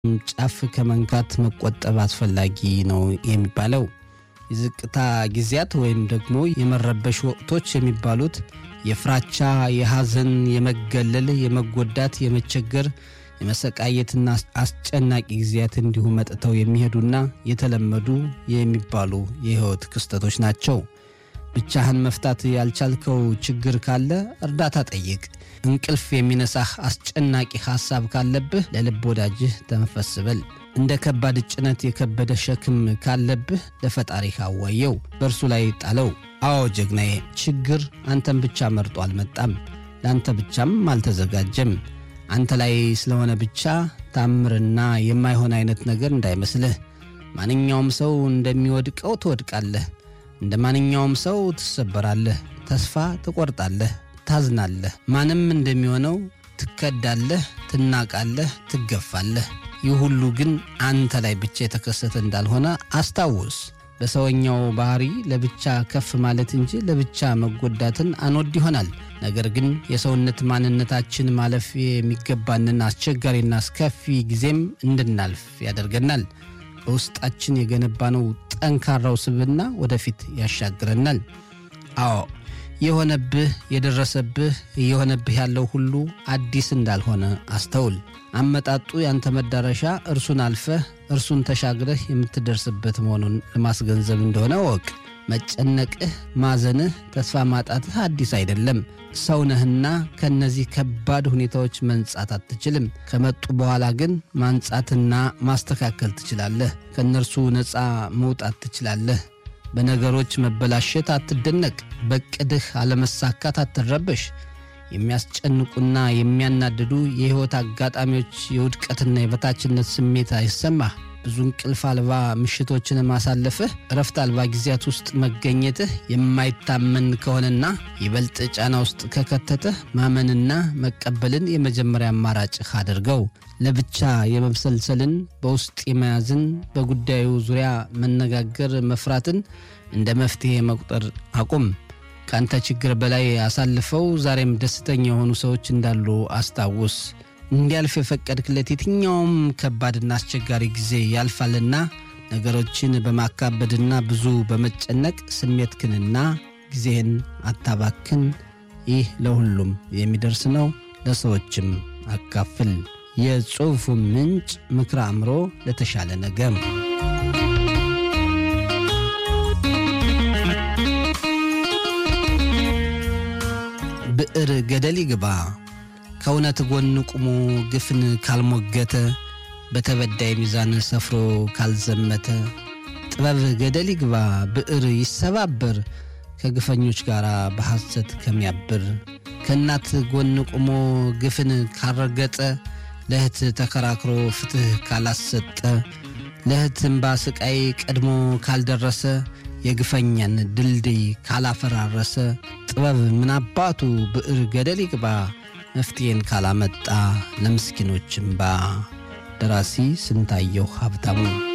ጫፍ ከመንካት መቆጠብ አስፈላጊ ነው የሚባለው። የዝቅታ ጊዜያት ወይም ደግሞ የመረበሽ ወቅቶች የሚባሉት የፍራቻ፣ የሐዘን፣ የመገለል፣ የመጎዳት፣ የመቸገር፣ የመሰቃየትና አስጨናቂ ጊዜያት እንዲሁ መጥተው የሚሄዱና የተለመዱ የሚባሉ የሕይወት ክስተቶች ናቸው። ብቻህን መፍታት ያልቻልከው ችግር ካለ እርዳታ ጠይቅ። እንቅልፍ የሚነሳህ አስጨናቂ ሐሳብ ካለብህ ለልብ ወዳጅህ ተንፈስ በል። እንደ ከባድ ጭነት የከበደ ሸክም ካለብህ ለፈጣሪህ አዋየው፣ በእርሱ ላይ ጣለው። አዎ ጀግናዬ፣ ችግር አንተን ብቻ መርጦ አልመጣም፣ ለአንተ ብቻም አልተዘጋጀም። አንተ ላይ ስለሆነ ብቻ ታምርና የማይሆን አይነት ነገር እንዳይመስልህ። ማንኛውም ሰው እንደሚወድቀው ትወድቃለህ። እንደ ማንኛውም ሰው ትሰበራለህ፣ ተስፋ ትቆርጣለህ፣ ታዝናለህ። ማንም እንደሚሆነው ትከዳለህ፣ ትናቃለህ፣ ትገፋለህ። ይህ ሁሉ ግን አንተ ላይ ብቻ የተከሰተ እንዳልሆነ አስታውስ። በሰውኛው ባህሪ ለብቻ ከፍ ማለት እንጂ ለብቻ መጎዳትን አንወድ ይሆናል። ነገር ግን የሰውነት ማንነታችን ማለፍ የሚገባንን አስቸጋሪና አስከፊ ጊዜም እንድናልፍ ያደርገናል። በውስጣችን የገነባነው ጠንካራው ስብዕና ወደፊት ያሻግረናል። አዎ የሆነብህ የደረሰብህ እየሆነብህ ያለው ሁሉ አዲስ እንዳልሆነ አስተውል። አመጣጡ ያንተ መዳረሻ እርሱን አልፈህ እርሱን ተሻግረህ የምትደርስበት መሆኑን ለማስገንዘብ እንደሆነ ወቅ መጨነቅህ፣ ማዘንህ፣ ተስፋ ማጣትህ አዲስ አይደለም። ሰው ነህና ከእነዚህ ከባድ ሁኔታዎች መንጻት አትችልም። ከመጡ በኋላ ግን ማንጻትና ማስተካከል ትችላለህ። ከእነርሱ ነፃ መውጣት ትችላለህ። በነገሮች መበላሸት አትደነቅ። በቅድህ አለመሳካት አትረበሽ። የሚያስጨንቁና የሚያናድዱ የሕይወት አጋጣሚዎች የውድቀትና የበታችነት ስሜት አይሰማህ። ብዙ እንቅልፍ አልባ ምሽቶችን ማሳለፍህ፣ እረፍት አልባ ጊዜያት ውስጥ መገኘትህ የማይታመን ከሆነና ይበልጥ ጫና ውስጥ ከከተተህ ማመንና መቀበልን የመጀመሪያ አማራጭህ አድርገው። ለብቻ የመብሰልሰልን፣ በውስጥ የመያዝን፣ በጉዳዩ ዙሪያ መነጋገር መፍራትን እንደ መፍትሔ መቁጠር አቁም። ከአንተ ችግር በላይ አሳልፈው ዛሬም ደስተኛ የሆኑ ሰዎች እንዳሉ አስታውስ። እንዲያልፍ የፈቀድክለት የትኛውም ከባድና አስቸጋሪ ጊዜ ያልፋልና ነገሮችን በማካበድና ብዙ በመጨነቅ ስሜትክንና ጊዜህን አታባክን። ይህ ለሁሉም የሚደርስ ነው፣ ለሰዎችም አካፍል። የጽሑፉ ምንጭ ምክረ አእምሮ ለተሻለ ነገር ብዕር ገደል ይግባ ከእውነት ጎን ቁሞ ግፍን ካልሞገተ በተበዳይ ሚዛን ሰፍሮ ካልዘመተ ጥበብ ገደል ይግባ ብዕር ይሰባበር ከግፈኞች ጋር በሐሰት ከሚያብር ከእናት ጎን ቁሞ ግፍን ካልረገጠ ለእህት ተከራክሮ ፍትሕ ካላሰጠ ለእህት እምባ ስቃይ ቀድሞ ካልደረሰ የግፈኛን ድልድይ ካላፈራረሰ ጥበብ ምናባቱ ብዕር ገደል ይግባ መፍትሄን ካላመጣ ለምስኪኖች እምባ። ደራሲ ስንታየሁ ሀብታሙ